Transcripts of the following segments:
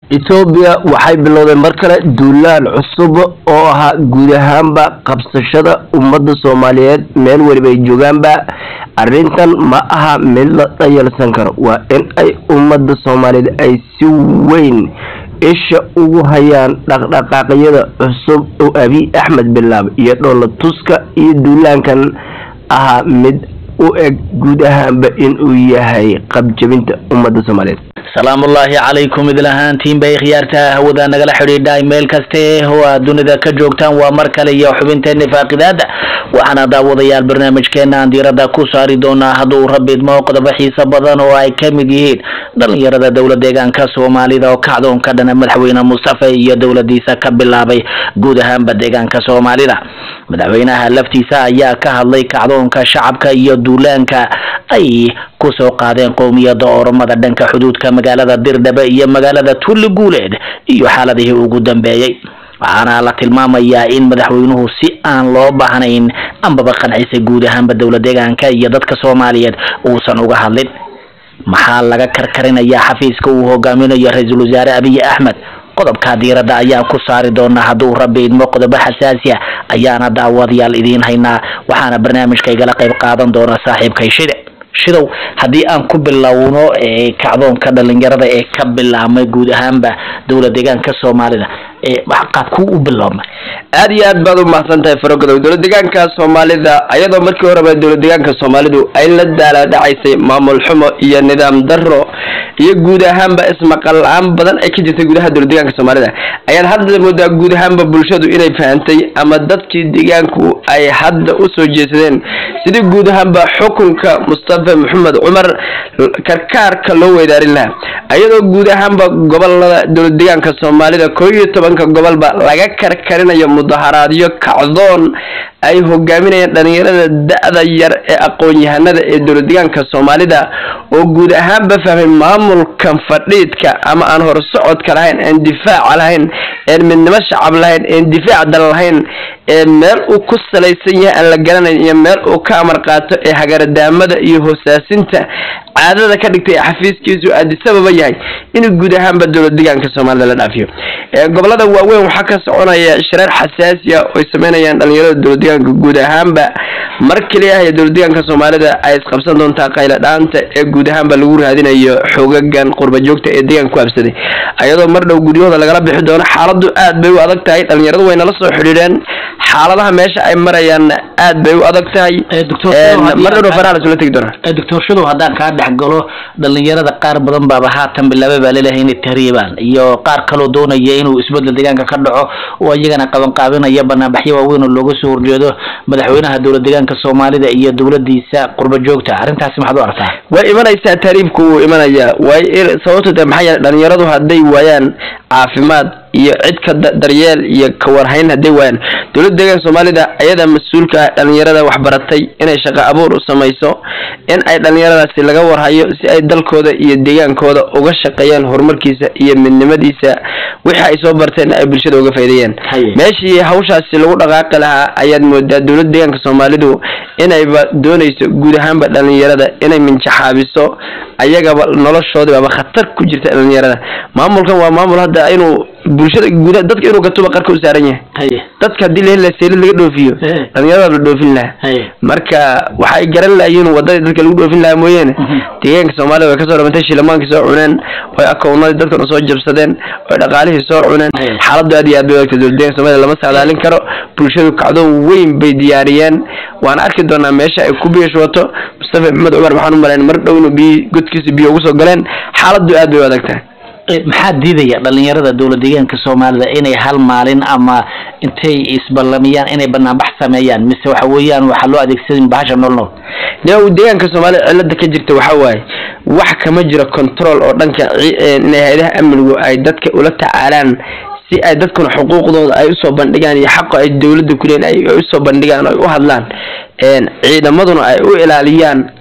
etoobiya waxay bilowday mar kale duulaan cusub oo ahaa guud ahaanba qabsashada ummadda soomaaliyeed meel weliba ay joogaanba arrintan ma aha mid la dhayalsan karo waa in ay ummadda soomaaliyeed ay si weyn isha ugu hayaan dhaqdhaqaaqyada cusub oo abiy axmed bilaab iyo dhoola tuska iyo duulaankan ahaa mid u eg guud ahaanba inuu yahay qabjabinta ummadda soomaaliyeed salaamullaahi calaykum idil ahaantiin bay khiyaarta hawada nagala xidhiidhay meel kaste oo aad dunida ka joogtaan waa mar kale iyo xubinteena faaqidaada waxaana daawadayaal barnaamijkeena aan diirada ku saari doonaa hadduu rabbi idmo qodobo xiiso badan oo ay ka mid yihiin dhalinyarada dowla deegaanka soomaalida oo kacdoon ka dhana madaxweyne mustafe iyo dowladiisa ka bilaabay guud ahaanba deegaanka soomaalida madaxweynaha laftiisa ayaa ka hadlay kacdoonka shacabka iyo duulaanka ay kusoo qaadeen qowmiyada oromada dhanka xuduudka magaalada dirdhabe iyo magaalada tulli guuleed iyo xaaladihii ugu dambeeyey waxaana la tilmaamayaa in madaxweynuhu si aan loo baahnayn ambaba qancisay guud ahaanba dowla deegaanka iyo dadka soomaaliyeed uusan uga hadlin maxaa laga karkarinayaa xafiiska uu hogaaminayo ra-iisul wasaare abiy axmed qodobka diiradda ayaan ku saari doonaa hadduu rabbi idmo qodobo xasaasi a ayaana daawadayaal idiin haynaa waxaana barnaamijka igala qayb qaadan doona saaxiibkay shide shidow haddii aan ku bilowno kacdoonka dhalinyarada ee ka bilaabmay guud ahaanba dowla deegaanka soomaalida qaabkuu u biloobmay aada iyo aad baad u mahadsan tahay farogodow dowla deegaanka soomaalida ayadoo markii horeba dowla deegaanka soomaalidu ay la daalaadhacaysay maamul xumo iyo nidaam daro iyo guud ahaanba ismaqal la-aan badan ay ka jirtay gudaha dowla deegaanka soomaalida ayaad hadda moodaa guud ahaanba bulshadu inay fahantay ama dadkii deegaanku ay hadda usoo jeesadeen sidii guud ahaanba xukunka mustafa maxamed cumar karkaarka loo weydaarin lahaa ayadoo guud ahaanba gobolada dowla deegaanka soomaalida koo iyo tobanka gobolba laga karkarinayo mudaharaadyo kacdoon ay hogaaminayaan dhalinyarada da-da yar ee aqoon-yahanada ee dowla deegaanka soomaalida oo guud ahaanba fahmay maamulkan fadhiidka ama aan horsocodka lahayn aan difaaca lahayn een midnimo shacab lahayn een difaac dal lahayn ee meel uu ku salaysan yahay aan la garanayn iyo meel uu ka amar qaato ee hagaradaamada iyo hoosaasinta caadada ka dhigtay ee xafiiskiisu aadisababa yahay inuu guud ahaanba dowla deegaanka soomaalida la dhaafiyo gobolada waaweyn waxaa ka soconaya shareer xasaasi ah oo ay sameynayaan dhalinyarada dowla deegaanka guud ahaanba mar keliya ah dowla deegaanka soomaalida ay isqabsan doontaa qayla dhaanta ee guud ahaanba lagu raadinayo xoogagan qurba joogta ee deegaanka ku habsaday ayadoo mar dhow guryahooda lagala bixi doono xaaladu aad bay u adag tahay dhalinyaradu way nala soo xidhiidheen xaaladaha meesha ay marayaan aad bay u adag tahay mar dhow faraha lasula tegi doona doctor shadow haddaan kaa dhex galo dhalinyarada qaar badan baaba haatan bilaabay baa laleeyahay inay tahriibaan iyo qaar kaloo doonaya inuu isbedel deegaanka ka dhaco oo iyagana qabanqaabinaya banaanbaxyo waaweyn oo looga soo horjeedo madaxweynaha dowla deegaanka soomaalida iyo dowladiisa qurba joogta arrintaasi maxaad u aragtaa way imanaysaa tahriibku wuu imanayaa way sababto de maxaa yeele dhalinyaradu hadday waayaan caafimaad iyo cid ka daryeel iyo kawarhayn hadday waayaan dowladda deegaanka soomaalida ayadaa mas-uulka ah dhalinyarada waxbaratay inay shaqo abuur u samayso in ay dhalinyaradaasi laga warhayo si ay dalkooda iyo deegaankooda uga shaqeeyaan horumarkiisa iyo midnimadiisa wixii ay soo barteen ay bulshada uga faa'iideeyaan meeshii hawshaasi lagu dhaqaaqi lahaa ayaad moodaa dowladda deegaanka soomaalidu inayba doonayso guud ahaanba dhalinyarada inay minjaxaabiso ayagaba noloshoodibaba khatar ku jirta dhalinyarada maamulkan waa maamul hadda inuu bulshada guud dadka inuu gatuba qarka u saaran yahay dadka haddii laheli laha seelid laga dhoofiyo dhalinyarada la dhoofin lahaa marka waxay garan lahayiin wadadii dadka lagu dhoofin lahaa mooyeene deegaanka soomaalida way kasoo dhamantay shilmaankii soo cuneen oy akownadii dadkan soo jabsadeen oy dhaqaalihii soo cuneen xaaladu aad iyo aad bay ogtay dowla deeganka soomaalida lama sacdaalin karo bulshadu kacdoon weyn bay diyaariyeen waan arki doonaa meesha ay ku biishwato mustafa maxamed cumar waxaan u malayn mar dhow inuu biyi godkiisa biyo ugu soo galeen xaaladu aad bay u adag tahay maxaa diidaya dhalinyarada dowla deegaanka soomaalida inay hal maalin ama intay isballamiyaan inay banaanbax sameeyaan mise waxa weeyaan waxaa loo adeegsadin bahasha nool nool ne deegaanka soomaalida cilada ka jirta waxa waaye wax kama jiro control oo dhanka inay hay-adaha amnigu ay dadka ula tacaalaan si ay dadkuna xuquuqdooda ay usoo bandhigaan iyo xaqa ay dowladda kuleen ay usoo bandhigaan ay u hadlaan ciidamaduna ay u ilaaliyaan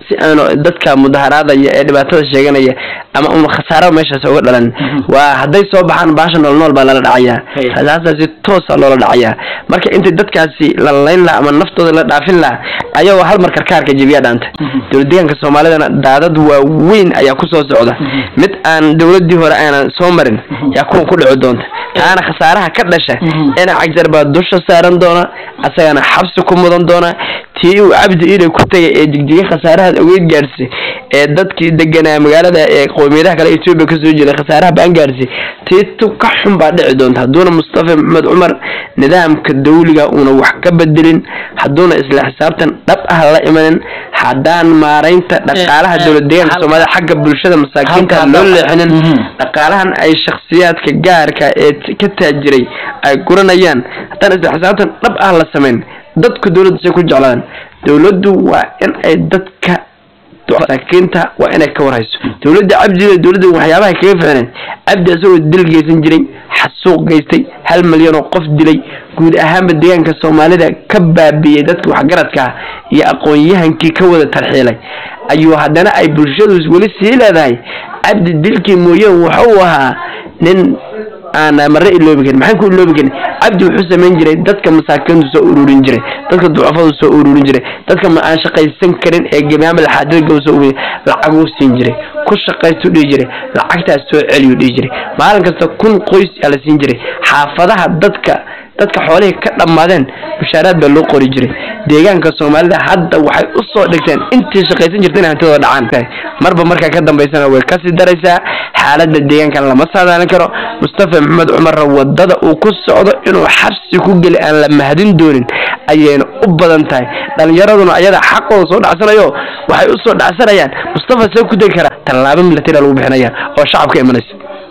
si aanu dadka mudaharaadaya ee dhibaatada sheeganaya ama un khasaaro meeshaas uga dhalan waa hadday soo baxaan baasha nool nool baa lala dhacayaa Hey. rasaasaasi toosa loola dhacayaa marka intay dadkaasi la layn laha ama naftooda la dhaafin laha ayagoo hal mar karkaarka jebiya dhaanta dowlad deegaanka soomaalidana daadad waaweyn ayaa kusoo socda mid aan dowladii hore aanan soo marin yaa kuwan ku dhici doonta taana khasaaraha ka dhasha ina cagjar baa dusha saaran doona asagana xabsi ku mudan doona tii uu cabdi iilay ku tegay ee digdiga khasaarahaas aweyd gaadhsay ee dadkii deganaa magaalada ee qowmiyadaha kale etoobiya kasoo jeeda khasaaraha baan gaadhsay tii tu ka xun baa dhici doonta hadduuna mustafa maxamed cumar nidaamka dawliga uuna wax ka bedelin hadduuna isla xisaabtan dhab ah la imanin haddaan maaraynta dhaqaalaha Eh, eh, dowlad deegaanka hal- soomaalida xagga bulshada masaakiinta halka loo hadda- leexinin Mhm. dhaqaalahan ay shakhsiyaadka gaarka ee t- ka taajiray ay guranayaan haddaan isla xisaabtan dhab ah la samayn dadku dowladda say ku jeclaadaan dowladdu waa in ay dadka masaakiinta waa inay ka warhayso dowladda cabdida dowladda waxyaabaha kaga ficneen cabdi isagoo dil geysan jiray xasuuq geystay hal milyan oo qof dilay guud ahaanba deegaanka soomaalida ka baabiyey dadka waxgaradka ah iyo aqoon-yahankii ka wada tarxiilay ayuu haddana ay bulshadu weli sii leedahay cabdi dilkii mooye wuxuu ahaa nin aan marre iloobi karin maxaan ku iloobi karin cabdi wuxuu samayn jiray dadka masaakiintu soo ururin jiray dadka ducafadu soo ururin jiray dadka ma aan shaqaysan karin ee gebiyaanba laxaadilga soo ururiy lacaguu siin jiray ku shaqaystu dhihi jiray lacagtaas soo celiyuu dhihi jiray maalin kasta kun qoys aa la siin jiray xaafadaha dadka dadka xoolihii ka dhammaadeen mushaaraad baa loo qori jiray deegaanka soomaalida hadda waxay u soo dhigteen intii shaqaysan jirta inay hantidooda dhacaan marba markaa ka dambaysana way kasii daraysaa xaaladda deegaankan lama saadaalin karo mustafa maxamed cumarra wadada uu ku socdo inuu xabsi ku geli aan la mahadin doonin ayayna u badan tahay dhalinyaraduna ayada xaqooda soo dhacsanayo waxay u soo dhacsanayaan mustafa see ku degi karaa tallaabo milatari lagu bixinaya oo shacabka imanaysa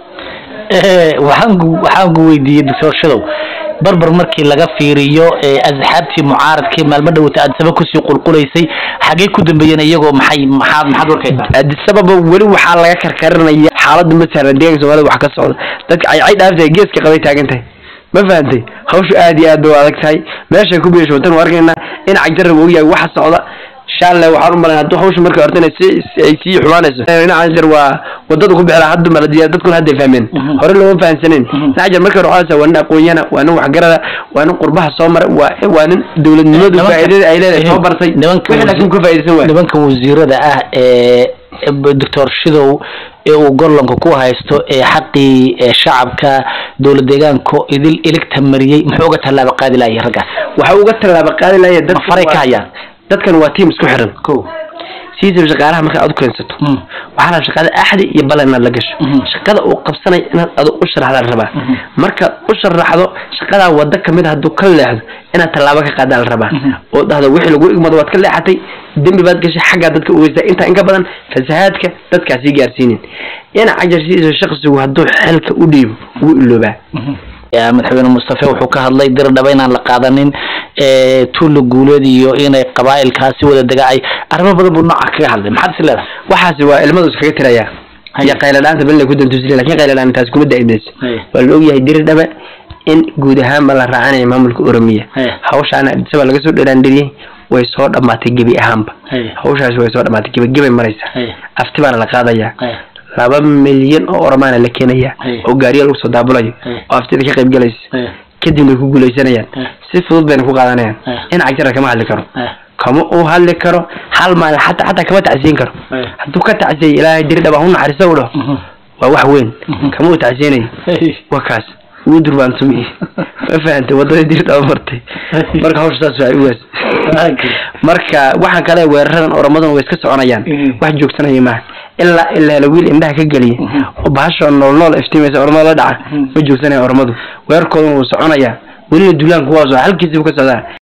waxaan ku waxaan ku weydiiyey doctor shadow barbar markii laga fiiriyo ee asxaabtii mucaaradkii maalmo dhawata adsaba kusii qulqulaysay xagee ku dambeeyeen iyagoo maxay maxaad maxaad warkaysaa adisababa weli waxaa laga karkarinaya xaaladda matala deeganka soomaalida wax ka socda dadka caycay dhaaftahay geeska qabay taagan tahay ma fahantay hawshu aad iyo aad bay u adag tahay meeshay ku biisho watan arkaynaa in cagjarab og yahay waxa socda shalle waxaan u malayn hadduu hawshu markay horta inay si ay sii xumaanayso dhinaca jar waa wadada ku bixila hadda maladiya dadkuna hadday fahmeen Mhm. hore looma fahansaneyn Mhm. dhinaca jar markay hore waxaa waa nin aqoonyana waa nin waxgarada waa nin qurbaha soo maray waa waa nin dowladnimadu Nimanka- faa'iidada ay leedahay soo eh, bartay nimanka wixii laakiin ka faa'iidaysan waay nimanka wasiirada ah ee doctor shidow ee uu gollanka ku haysto ee xaqii ee shacabka dowlad deegaanka idil iligta mariyey muxuu uga tallaabo qaadi lahay raggaas waxa uga tallaaba qaadi lahaye ma faray ka hayaan dadkan waa tiim isku xiran ko siisaba shaqaalaha markaad aad u keensato waxaa la shaqada axdi iyo balan inaad la gasho Mhm. shaqada uu qabsanay inaad adu u sharaxdaa la rabaa Mhm. markaad u sharaxdo shaqadaa wada kamid hadduu ka leexdo inaad tallaabo ka qaadaa la rabaa Mhm. oo dhahdo wixii lagu igmado waad ka leexatay dembi baad gashay xaggaa dadka ugeystaa intaa in ka badan fasahaadka dadkaa sii gaarsiinin ina cajar sidiisa shaqsigu hadduu xelka u dhiibo wuu iloobaa Ya, madaxweyne mustafe wuxuu ka hadlay dir dhaba inaan la qaadanin ee tuulo guuleed iyo inay qabaa'ilkaasi wada dega ay arrimo badan buu nooca kaga hadlay maxaad is leedahay waxaasi waa ilmadu iskaga tirayaa Haya. iyo qayladhaanta bal inay ku dantusile lakin qayladhaan taas kuma daa'imayso Haya. waa la ogyahay diri dhabe in guud ahaanba la raacanayo maamulka oromiya Haya. hawshaana adisaba laga soo dheraandiriyey way soo dhammaatay gebi ahaanba Haya. hawshaasi way soo dhammaatay gebi gebay maraysa Haya. afti baana la qaadayaa Haya. laba milyan oo oromaana la keenaya Haya. oo gaariya lagu soo daabulayo Haya. oo aftida ka qayb galaysa Haya. kadibna way ku guuleysanayaan Haya. si fudud bayna ku qaadanayaan Haya. in cagjara kama hadli karo Haya. kama uu hadli karo hal maalin xataa xataa kama tacsiyin karo Haya. hadduu ka tacsiyay ilaahay diri dhaba hu naxariiso u dhaho Mhm. waa wax weyn Mhm. kama uu tacsiyanayo Hey. waa kaas wuu durbaantumiyey ma fahantay wadadii diri dhaba martay marka hawsha saas waa ugaas Okay. marka waxaan kale weeraradan oromaduna way iska soconayaan Mhm. wax joogsanaya maaha ilaa ilaa la wiil indhaha ka geliya Mhm. oo bahasha nool nool iftiimaysa oromada la dhaca Mhm. ma joogsanaya oromadu weerarkooduna wuu soconayaa welina duulaanku waa soo halkiisibu ka socdaa